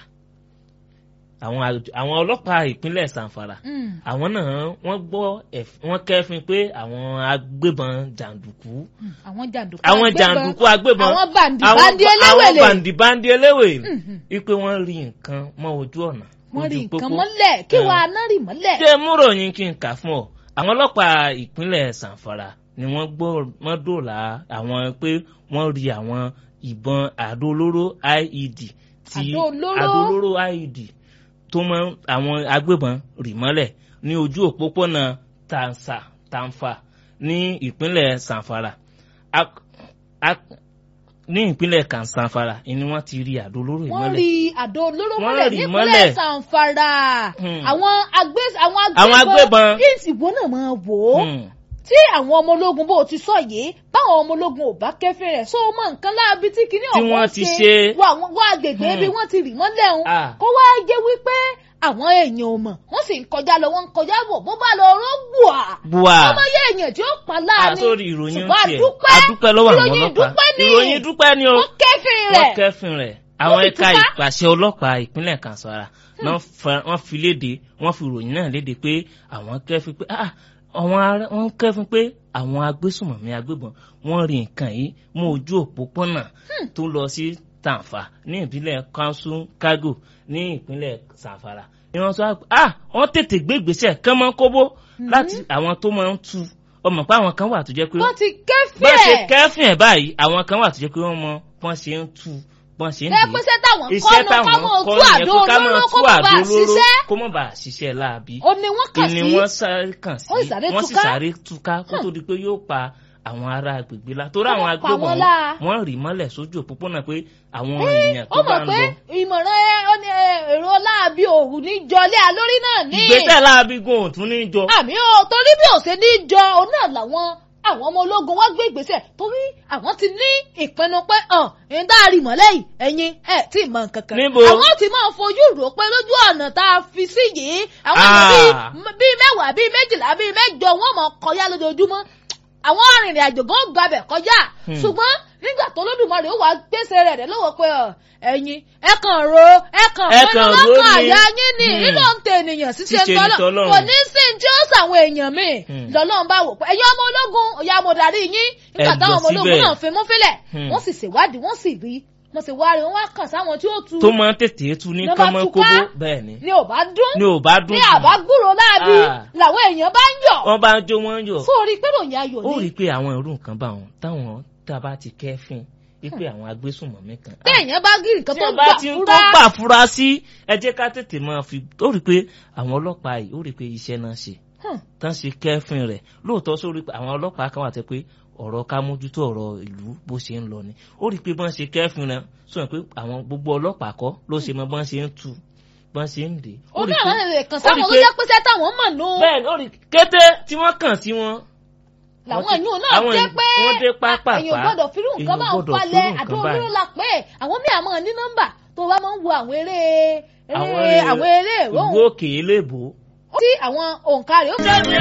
àwọn àj- àwọn ọlọ́pàá ìpínlẹ̀ Sanfara Mm. àwọn náà wọ́n gbọ́ ẹ̀f- wọ́n kẹ́fin pé àwọn agbébọn jàǹdùkú Mm. àwọn jàǹdùkú àwọn agbébọn, jàǹdùkú agbébọn àwọn bàǹdì àwọn bàǹdì ba- àwọn eléwèlè bàǹdì bàǹdì eléwè Mhm. wípé wọ́n rí nǹkan mọ́ ojú ọ̀nà wọ́n rí ojú nǹkan pópó. mọ́lẹ̀ kí Eh. wàá náà rí mọ́lẹ̀ ṣé múròyìn kí n kà fún ọ àwọn ọlọ́pàá ìpínlẹ̀ Sanfara ni wọ́n gbọ́ wọ́n dòlà àwọn pé wọ́n rí àwọn ìbọn àdó olóró IED tí Àdó olóró? àdó olóró IED tó mọ àwọn agbébọn rì mọ́lẹ̀ ní ojú òpópónà Tansa Tanfa ní ìpínlẹ̀ Sanfara Ak- ak- ní ìpínlẹ̀ kan Sanfara ni wọ́n ti rí àdó olóró wọ́n ìmọ́lẹ̀ rí àdó olóró Wọ́n mọ́lẹ̀ rí nípínlẹ̀ mọ́lẹ̀. Sanfara Hmm. àwọn agbé àwọn Àwọn agbébọn. ìsìnbó náà máa wò ó Hmm. tí àwọn ọmọ ológun bó ti sọ yìí báwọn ọmọ ológun ò bá kẹfìn rẹ̀ sọ mọ nǹkan láabi tí kinní Tí ọ̀hún wọ́n ti ṣe. wọ àwọn wọ agbègbè Hmm. bí wọ́n ti rì mọ́lẹ̀ ń Ah. kó wá jẹ́ wípé àwọn èèyàn ò mọ̀ wọ́n sì ń kọjá lọ wọ́n ń kọjá bọ̀ bó bá lọ rọ́ gbùà Bua. ọmọ yẹ èèyàn tí ó pa láàánú àsórí ìròyìn ṣùgbọ́n tiẹ̀ àdúpẹ́ adúpẹ́ lọ́wọ́ àwọn ìròyìn ọlọ́pàá dúpẹ́ ni ìròyìn dúpẹ́ ni o wọ́n kẹfìn wọ́n rẹ̀ kẹ́fìn rẹ̀ àwọn sì ẹ̀ka túká. ìpàṣẹ ọlọ́pàá ìpínlẹ̀ Kansara náà fa- wọ́n fi léde wọ́n fi ìròyìn náà léde pé àwọn kẹ́fìn pé ah àwọn ará wọ́n kẹ́fìn pé àwọn agbésùmọ̀mí agbébọn wọ́n rí nǹkan yìí mú ojú òpópónà tó lọ sí Tàǹfà ní ìpínlẹ̀ Kansu Kago ní ìpínlẹ̀ Sanfara ni wọ́n sọ pé ah wọ́n tètè gbé ìgbésẹ̀ kán mọ́ kóbó láti àwọn tó máa ń tu ọmọ pé àwọn kan wà tó jẹ́ pé wọ́n ti kẹfìn bọ́n ṣe ẹ̀ kẹ́fìn ẹ̀ báyìí àwọn kan wà tó jẹ́ pé wọ́n mọ bọ́n ṣe ń tú bọ́n ṣe ń ẹ dè pé sẹ́ táwọn iṣẹ́ kọ́nu ká táwọn mọ̀ kọ́ tú nìyẹn àdó pé ká máa olóró tú kó mọ̀ àdó bá olóró ṣiṣẹ́ kó mọ̀ bá ṣiṣẹ́ láabi ó ní wọ́n kàn ìní sí wọ́n sáré kàn sí Wọ́n sì sáré wọ́n sì túká. sáré túká kó tó di pé yóò pa àwọn ará agbègbè la torí Wọ́n àwọn pa agbébọn wọ́n láa. wọ́n rì mọ́lẹ̀ sójú òpópónà pé àwọn èèyàn ó tó bá mọ̀ ń pé lọ ìmọ̀ràn ẹ ó ní ẹ, èrò láàbí òru ní jọlé alórí náà ní. ìgbésẹ̀ láabi gan ò tún ní jọ àmì ó torí bí ò ṣe ní jọ òun náà làwọn àwọn ọmọ ológun wá gbé ìgbésẹ̀ torí àwọn ti ní ìpinnu pé hàn ń dá rí mọ́lẹ̀ yìí ẹ̀yin ẹ̀ tí ì mọ nǹkan kan. Níbo? àwọn ti máa fojú rò pé lójú ọ̀nà tá a fi sí yìí àwọn èèyàn Ah. bíi bíi mẹ́wàá bíi méjìlá bíi mẹ́jọ wọ́n mọ̀ kọjá lójoojúmọ́ àwọn arìnrìn àjò gan gbabẹ̀ kọjá Hmm. ṣùgbọ́n nígbà tó lódùmarè ó wá gbèsè rẹ̀ rẹ̀ lọ́wọ́ pé ọ, ẹ̀yin ẹ kàn ro ẹ kàn Ẹ mọ́nà kàn ro lọ́kàn ni. àyà yín ni Hmm. nínú ń tẹ ènìyàn ṣíṣe Ṣíṣe ni tọ́lọ̀ t'Ọlọ́run. kò ní sí ní tí ó sàwọn èèyàn míì Hmm. lọ́lọ́run bá wò pé ẹ̀yin ọmọ ológun ọ̀yà mo darí yín nígbà Ẹ táwọn lọ ọmọ ológun síbẹ̀. náà fi mú fílẹ̀ Hmm. wọ́n sì ṣèwádìí wọ́n sì rí wọ́n sì wá rí wọ́n wá kàn sáwọn tí ó tu tó máa ń tètè tú ní Ló bá kánmọ́ túká. kóbó bẹ́ẹ̀ ni ni ò bá dún ni ò bá dùn ní jù. àbá gbúrò láàbí Ah. làwọn èèyàn bá ń yọ̀ wọ́n bá ń jó wọ́n ń yọ̀ sórí pé ròyìn ayọ̀ ó rí ni i pé àwọn irú nǹkan bá wọn táwọn tá a bá ti kẹ́fìn wípé àwọn agbésùnmọ̀mí kan. ah, téèyàn bá gírí nǹkan tí tó wọ́n gbà bá ti ń tó fúra gbà fura sí ẹ jẹ́ ká tètè máa fi ó rí i pé àwọn ọlọ́pàá yìí ó rí i pé iṣẹ́ náà ṣe Hmm. tán ṣe kẹ́fìn rẹ̀ lóòótọ́ sórí pé àwọn ọlọ́pàá kan wà tẹ́ pé ọ̀rọ̀ ká mójútó ọ̀rọ̀ ìlú bó ṣe ń lọ ni ó rí i pé bọ́n ṣe kẹ́fìn rẹ̀ sọ pé àwọn gbogbo ọlọ́pàá kọ́ ló ṣe mọ bọ́n ṣe ń tu bọ́n ṣe ń dè. ó rí i náà pé- lè kàn ó rí sáwọn i tó pé- jẹ́ pé sẹ́ táwọn mọ̀ nù bẹ́ẹ̀ ni ó rí i kété tí wọ́n kàn sí wọn làwọn wọ́n ti- èèyàn náà àwọn jẹ́ èèyàn- pé wọ́n dé pápá èèyàn gbọ́dọ̀ fírú nǹkan èèyàn bá ń gbọ́dọ̀ falẹ̀ fírú àdó nǹkan olóró báyìí. la pé àwọn míì àmọ́ ní nọ́mbà tó bá máa ń wo àwọn eré Àwọn eré eré- àwọn eré ìlú ìròhùn òkè eléèbó tí àwọn òǹkà rẹ̀ ó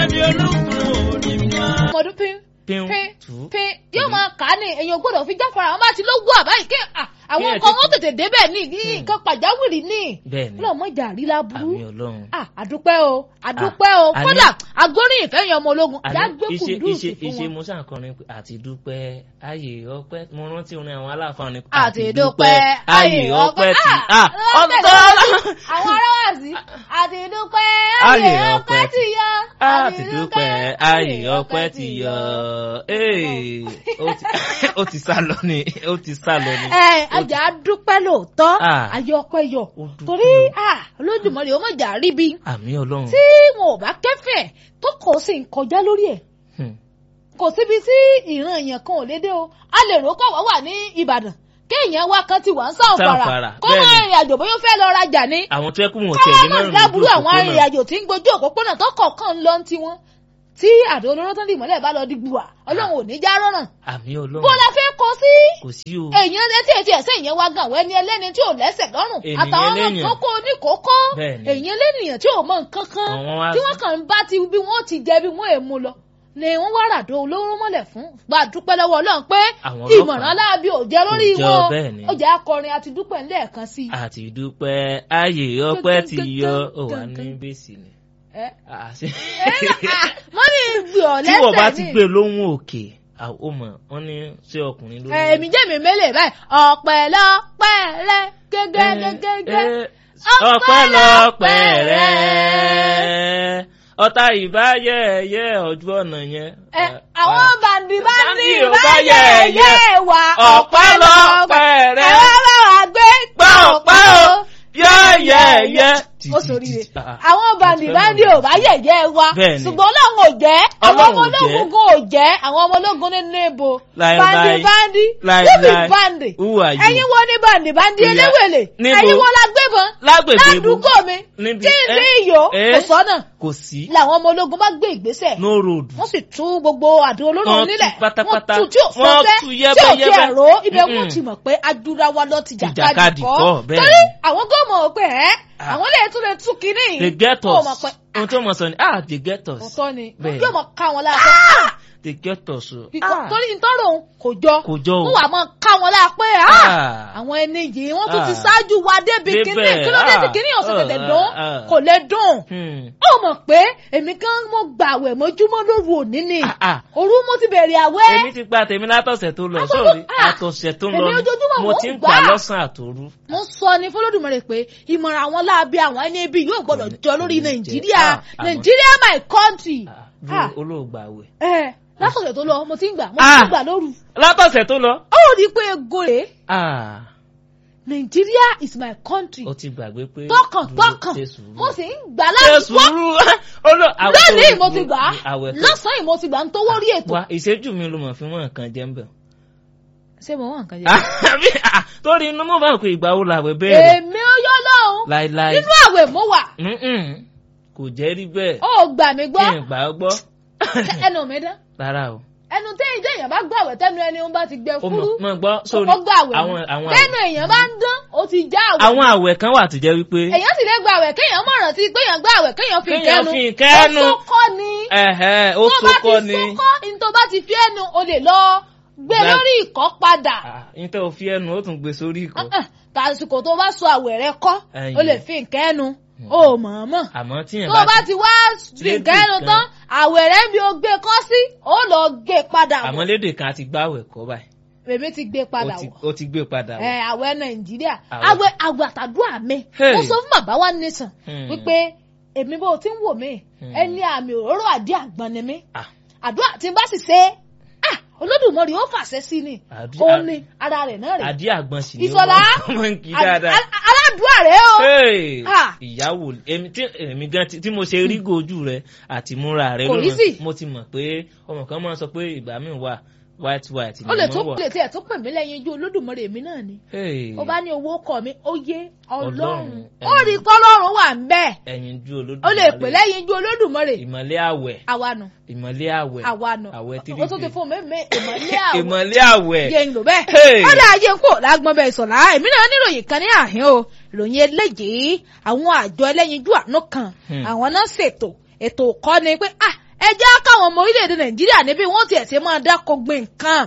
fi ọmọdún pín pín pín tù pín yóò máa kà á ní èèyàn gbọ́dọ̀ fi jáfara àwọn bá ti ló wú àbáyé kí à, àwọn Kí ẹ nǹkan wọn tètè- tètè débẹ̀ ní ní nǹkan pàjáwìrì ní bẹ́ẹ̀ni ọlọ́mọ ìjà rí láburú àmì ọlọ́run. Ah, àdúpẹ́ o àdúpẹ́ o àní- kódà agbóríyìn fẹ́yìn ọmọ ológun àní ìyá gbé iṣẹ́ kùdùsì iṣẹ́ fún iṣẹ́ wọn. musa kọrin pé àti dúpẹ́ ayé ọpẹ́ mo rántí orin àwọn aláàfáà ni àti dúpẹ́ ayé ọpẹ́ ti Ah, ah lọ́tẹ̀ ọ̀tọ̀ lọ́tẹ̀. àwọn aráwàsí àti dúpẹ́ ayé Ayé ọpẹ́ ọpẹ́ ti yọ àti dúpẹ́ ayé ọpẹ́ ti yọ Ee, ó ti- ó ti sá lọ ni ó ti sá lọ ni. ẹ ajá dúpẹ́ lóòótọ́ Ah. ayé ọpẹ́ yọ Ó dúpẹ́ torí o. ah, Olódùmarè ó mọ̀ jà rí bí àmì ọlọ́run. tí wọn ò bá kẹ́fẹ̀ tó kọ̀ sí ń kọjá lórí ẹ̀ Hmm. kò síbi tí ìran èèyàn kan ò lè dé o a lè rò kọ́ wá wà ní Ìbàdàn kéèyàn wá kan ti wà ń Sáǹfàrà, Sáǹfàrà kó bẹ́ẹ̀ mọ ni. ìrìn àjò bóyá ó fẹ́ lọ rajà ní àwọn tó yẹ kó wọn tiẹ̀ lé káwọn márùn-ún láburú lójú àwọn òpópónà. arìnrìn àjò tí ń gbójú òpópónà tó kọ̀ọ̀kan ń lọ ti wọn tí àdó olóró tó ń dìmọ́lẹ̀ bá lọ di gbùwà Ọlọ́run ò ní já rọ́nà àmì bó ọlọ́run la fẹ́ kọ sí kò sí o. èèyàn létí etí ẹsẹ ìyẹn wá gan àwọn ẹni ẹlẹ́ni tí ò lẹ́sẹ̀ lọ́rùn Ènìyàn àtàwọn ọmọ ẹlẹ́yàn. kókó oníkókó Bẹ́ẹ̀ni. èèyàn lẹ́nìyàn tí ò mọ nǹkan kan Àwọn wá- tí wọ́n kàn ń bá ti bí wọ́n ti jẹ bí wọ́n èmu lọ ni wọ́n wá ràdó olóró mọ́lẹ̀ fún gba dúpẹ́ lọ́wọ́ Ọlọ́run pé Àwọn ọlọ́pàá ìmọ̀ràn aláàbí ò jẹ́ lórí kò jọ wọn bẹ́ẹ̀ ni. ó jẹ́ akọrin àti dúpẹ́ ńlẹ́ẹ̀kan sí i. àti dúpẹ́ ayé ọpẹ́ ti yọ ó wà ní bẹ́sì ni. Ẹ, Ah, ṣe- ẹ, ah, wọ́n ní gbì ọ́ tí wọ́n bá lẹ́sẹ̀ ti ní. gbé lóhùn òkè àwọn ò mọ̀ wọ́n ní ṣé ọkùnrin ló ní. èmi jẹ́ mi mélèé báyìí ọ̀pẹ̀ lọ́pẹ̀ rẹ gẹ́gẹ́gẹ́gẹ́. ọpẹ́lọpẹ́ rẹ ọ̀tá ìbáyẹ̀yẹ ọjọ́ ọ̀nà yẹn. Ẹ, àwọn bàǹdì bàǹdì Bàǹdì ò bá báyẹ̀yẹ yẹ̀yẹ́. wà ọpẹ́lọpẹ́ rẹ ẹ wá bá wa gbé gbọ́ ọpẹ́ o yẹ́yẹ́yẹ́. ó soríire àwọn bàǹdì bàǹdì ò bá yẹ̀yẹ́ wa Bẹ́ẹ̀ ni. ṣùgbọ́n Ọlọ́run ò jẹ́ àwọn ọmọ Ọlọ́run ò jẹ́. ológun gan ò jẹ́ àwọn ọmọ ológun nínú ibo Láí, bàǹdì láí. bàǹdì Láí, who be láí. bàǹdì Who are you? ẹ̀yin wo ni bàǹdì bàǹdì Ìyá- eléwèlè Níbo? ẹ̀yin wo la gbébọn lágbègbè ibo ládùúgbò mi Níbi- tí ń rí ẹ- iyò ẹ- kò sọ́nà kò sí làwọn ọmọ ológun bá gbé ìgbésẹ̀ no road. wọ́n sì tú gbogbo àdó olóró Wọ́n tú nílẹ̀ pátápátá. wọ́n tú tí ò Wọ́n fọ́fẹ́ tú tí ò yẹ́bẹ́yẹ́bẹ́. tiẹ̀ ró ibẹ̀ wọ́n Mm-mm. ti mọ̀ pé adúláwa lọ ti Ìjàkadì jàkadì kọ́, kọ́ bẹ́ẹ̀ torí ni. àwọn gómọ̀ pé ẹ́ Ah. àwọn lè tún lè tú kínní they get Ó us mọ̀ pé ohun tó mọ̀ sọ ni ah they get us òótọ́ ni Bẹ́ẹ̀ yóò mọ̀ ká wọn lára they get us o pé ah torí ìtọ́rọ̀ òun kò jọ kò jọ o wọ́n wà mọ̀ ká wọn lára pé ah Ah. àwọn ẹni yìí wọ́n tún ti Ah. ṣáájú wa débi Débẹ̀, kínní kí ló dé tí ah. kínní ọ̀sẹ̀ tẹ̀tẹ̀ Ah, dùn ah. kò lè dùn Hmm. ó mọ̀ pé èmi kan mo gbàwẹ̀ mọ́júmọ́ lóru òní ni Ah, ah. òru mo ti bẹ̀rẹ̀ àwẹ̀ èmi ti gba tèmi látọ̀sẹ̀ tó lọ Àtọ̀tọ̀- sórí ah. àtọ̀sẹ̀ tó lọ Èmi ni. ojoojúmọ́ mo mò ń ti ń gbà gbà á. lọ́sàn àtòru mo sọ ní fọlọ́dúnmọ́rẹ́ pé ìmọ̀ràn àwọn láabi àwọn ẹni ibi yóò gbọ́dọ̀ jọ lórí kò ní jẹ́. nàìjíríà Ah, àmọ́- nàìjíríà my country. Ah, Ah. dúró olóògbà wẹ̀ ẹ látọ̀sẹ̀ tó lọ mo ti ń gbà mo Ah. ti ń gbà lóru. látọ̀sẹ̀ tó lọ ó rí i pé ego rèé ah nàìjíríà is my country. ó ti gbàgbé pé tọkàntọkàn dúró, ṣe sùúrù. mo sì ń gbà ṣe láti wá sùúrù Olú- àwẹ̀ tó- lónìí mo ti gbà á àwẹ̀ tó- lọ́sàn-án mo ti gbà ń tówó rí ètò. wa ìṣẹ́jú mi ló mọ̀ fi wọ́n nǹkan jẹ́ ń bẹ̀. ṣé mo wà nǹkan jẹ. àbí ah, torí inú mo bá pé ìgbà wo làwẹ̀ bẹ̀rẹ̀ èmi ó yọ lọ́hùn láíláí nínú àwẹ̀ mo wà Mm-mm. kò jẹ́ rí bẹ́ẹ̀ ó gbà mí kí gbọ́ n gbà ọ́ gbọ́ ẹnu mi dán rárá o. ẹnu téyìn téèyàn bá gbọ́ àwẹ̀ tẹ́nu ẹni ó bá ti gbẹ ó fúrú mọ̀ mọ̀ gbọ́ sórí ó gbà àwẹ̀ àwọn mọ́. àwọn tẹ́nu àwẹ̀ èèyàn bá ń dán ó ti já àwẹ̀ àwọn àwẹ̀ kan wà tó jẹ́ wípé èèyàn sì lè gba àwẹ̀ kéèyàn mọ̀ rántí kéèyàn gba àwẹ̀ kéèyàn fi Kéèyàn kẹ́nu fi ìkẹ́nu. ó sókọ́ ni ẹ̀hẹ́ ó tó bá sókọ́ ti ni sókọ́ ní tó bá ti fi ẹnu o lè lọ gbé Gbá- lórí ìkọ́ padà Ah, ní tẹ́ o fi ẹnu ó tún gbé sórí ìkọ́ Ah, ah, tàsìkò tó bá sọ àwẹ̀ rẹ kọ́ Ẹ̀yìn. o lè fi kẹ́nu o mọ̀ọ́mọ̀ àmọ́ tíyẹn tó o bá bá ti wá fi lédè kẹ́nu kan. tán àwẹ̀ rẹ bí o gbé kọ́ sí ó lọ gbé padà àmọ́ wọ̀ lédè kan àti gbáwẹ̀ kọ́ báyìí èmi ti gbé ó padà ti- wọ̀ ó ti gbé padà ẹ wọ̀ àwẹ̀ nàìjíríà Àwẹ̀. àwẹ̀ àwẹ̀ àtàdúrà mi Hey. mo sọ fún bàbá wa nìsàn Hmm. wípé èmi bó ti ń wò mí Hmm. ẹni àmì òróró àdí àgbọn ni mí Ah, àdúrà tí n bá sì ṣe ah olódùmarè ó fàṣẹ sí ni Àdí- ó ní ara rẹ̀ náà rẹ̀ àdí àgbọn sì ni Ìṣọ̀lá, wọ́n máa ń kí dáadáa. Al- al- aládùúrà rẹ̀ o Hey! Ah. ìyàwó èmi tí èmi gan tí tí mo ṣe rí gojú rẹ àti múra rẹ Kò rí sí. mo ti mọ̀ pé ọmọ kan máa ń sọ pé ìgbà míì wà white white ni ó lè mo tó wọ̀. lè tiẹ̀ tó pè mí lẹ́yìn ojú olódùmarè mi náà ni Hey! ó bá ní owó kọ mi ó yé ọlọ́run Ọlọ́run, ó rí kọ́lọ́run wà ń bẹ́ẹ̀ ẹ̀yin ju olódùmarè ó lè pè lẹ́yìn ojú olódùmarè ìmọ̀lẹ́ àwẹ̀ àwa nù ìmọ̀lẹ́ àwẹ̀ àwa nù àwẹ̀ ó tún ti fún mi mi ìmọ̀lẹ́ àwọ̀ ìmọ̀lẹ́ àwẹ̀ yé ń lò bẹ́ẹ̀. Hey! ó dá ayé ń kó lágbọ́n bẹ́ẹ̀ sọ̀lá èmi náà níròyìn kan ní àhín o ìròyìn eléyìí àwọn àjọ ẹlẹ́yinjú àánú kan Hmm. àwọn náà ṣètò ètò kọ́ni pé ah ẹ jẹ́ káwọn ọmọ orílẹ̀-èdè nàìjíríà níbí wọ́n tiẹ̀ ṣe máa dáko gbin nǹkan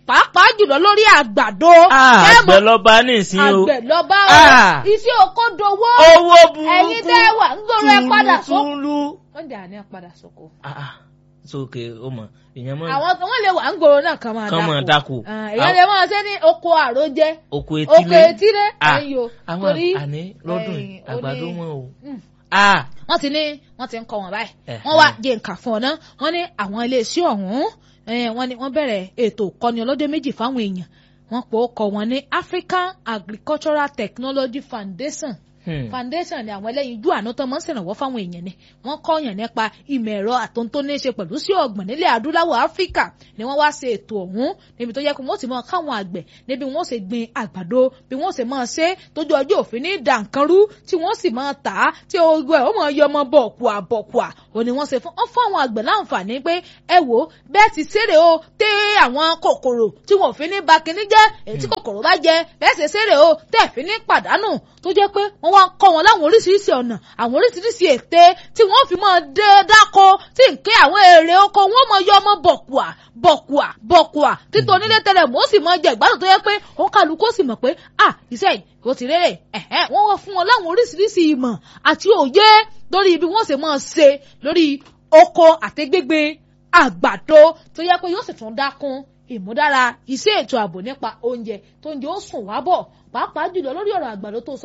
pàápàá jùlọ lórí àgbàdo. àgbẹ̀ lọ́ba nísìn o àgbẹ̀ lọ́ba o iṣẹ́ oko dowó. owó burúkú ẹ̀yin tẹ́ ẹ wà ń gbòòrò ẹ padà sóko. túlú wọ́n jà ní ẹ padà sóko. sókè ó mọ̀ ìyẹn mọ̀. àwọn wọn lè wà ń gbòòrò náà kàn máa dáko. kàn máa dáko. èèyàn lè máa ṣe ní oko àròjẹ. oko etílé oko etílé ẹ̀yìn o. àwọn àní lọ́dún àgbàdo wọn o wọ́n ti ní wọ́n ti ń kọ́ wọn báyìí wọ́n wá jẹ́ nǹkan fún ọ náà wọ́n ní àwọn iléeṣẹ́ ọ̀hún wọ́n ní wọ́n bẹ̀rẹ̀ ètò ìkọ́ni ọlọ́jọ́ méjì fáwọn èèyàn wọ́n pò ó kọ́ wọn ní African Agricultural Technology Foundation foundation ni àwọn ẹlẹ́yinjú àánú tó máa ń ṣèrànwọ́ fáwọn èèyàn ni wọ́n kọ́yàn nípa ìmọ̀ ẹ̀rọ àtúntò ní í ṣe pẹ̀lú sí ọ̀gbìn nílẹ̀ adúláwọ̀ áfíríkà ni wọ́n wá ṣe ètò ọ̀hún níbi tó yẹ kó wọ́n ti máa káwọn àgbẹ̀ níbi wọ́n ṣe gbin àgbàdo bí wọ́n ṣe máa ṣe tójú ọjọ́ òfin ní dànkanrú tí wọ́n sì máa tà á tí ogun ẹ̀ ó máa yọ ọmọ bọ̀kùà bọ̀kùà ò ní wọ́n ṣe fún ọ́n fún àwọn àgbẹ̀ láǹfààní pé ẹ wò bẹ́ẹ̀ ti ṣeré o tẹ́ àwọn kòkòrò tí wọ́n fi ní ba kinní jẹ́ èyí tí kòkòrò bá jẹ bẹ́ẹ̀ ṣe ṣeré o tẹ́ fi ní pàdánù tó jẹ́ pé wọ́n wá ń kọ́ wọn láwọn oríṣiríṣi ọ̀nà àwọn oríṣiríṣi ète tí wọ́n fi máa dé dáko tí nǹkan àwọn èrè oko wọ́n máa yọ ọmọ bọ̀kùà bọ̀kùà bọ̀kùà títọ́ onílé tẹ́lẹ̀ mọ́ sì máa jẹ ìgbádùn tó yẹ pé òun kálukú sì mọ̀ pé à iṣẹ́ yìí kò ti rere ẹ̀hẹ́ wọ́n wá fún wọn láwọn oríṣiríṣi ìmọ̀ àti òye lórí ibi wọ́n sì máa ṣe lórí oko àtẹgbẹgbẹ àgbàdo tó yẹ pé yóò sì tún dákún ìmúdára iṣẹ́ ètò ààbò nípa oúnjẹ tó ń jẹ́ ó sùn wá bọ̀ pàápàá jùlọ lórí ọ̀rọ̀ àgbàdo tó sọ